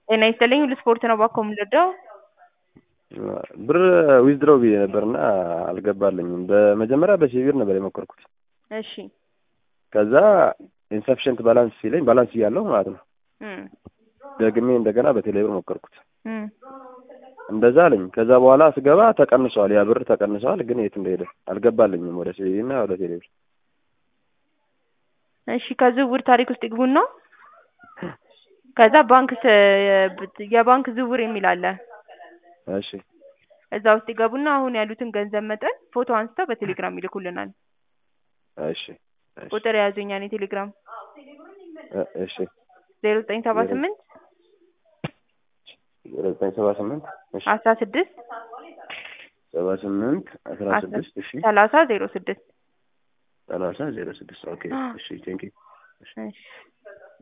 ጤና ይስጥልኝ ሁሉ ስፖርት ነው ባኮ የምንረዳው ብር ዊዝድሮው ብዬ ነበርና አልገባልኝም። በመጀመሪያ በሲቪር ነበር የሞከርኩት። እሺ ከዛ ኢንሰፊሽንት ባላንስ ሲለኝ ባላንስ እያለሁ ማለት ነው እም ደግሜ እንደገና በቴሌብር ሞከርኩት። እም እንደዛ አለኝ። ከዛ በኋላ ስገባ ተቀንሷል፣ ያ ብር ተቀንሷል፣ ግን የት እንደሄደ አልገባልኝም። ወደ ሲቪ እና ወደ ቴሌብር እሺ ከዝውውር ታሪክ ውስጥ ይግቡና ከዛ ባንክ ስ- የባንክ ዝውውር የሚል አለ። እሺ እዛ ውስጥ ይገቡና አሁን ያሉትን ገንዘብ መጠን ፎቶ አንስተው በቴሌግራም ይልኩልናል። እሺ እሺ ቁጥር የያዙኝ የኔ ቴሌግራም እ- እሺ ዜሮ ዘጠኝ ሰባ ስምንት ዜሮ ዘጠኝ ሰባ ስምንት እሺ አስራ ስድስት ሰባ ስምንት አስራ ስድስት እሺ ሰላሳ ዜሮ ስድስት ሰላሳ ዜሮ ስድስት ኦኬ እሺ ቴንኪው እሺ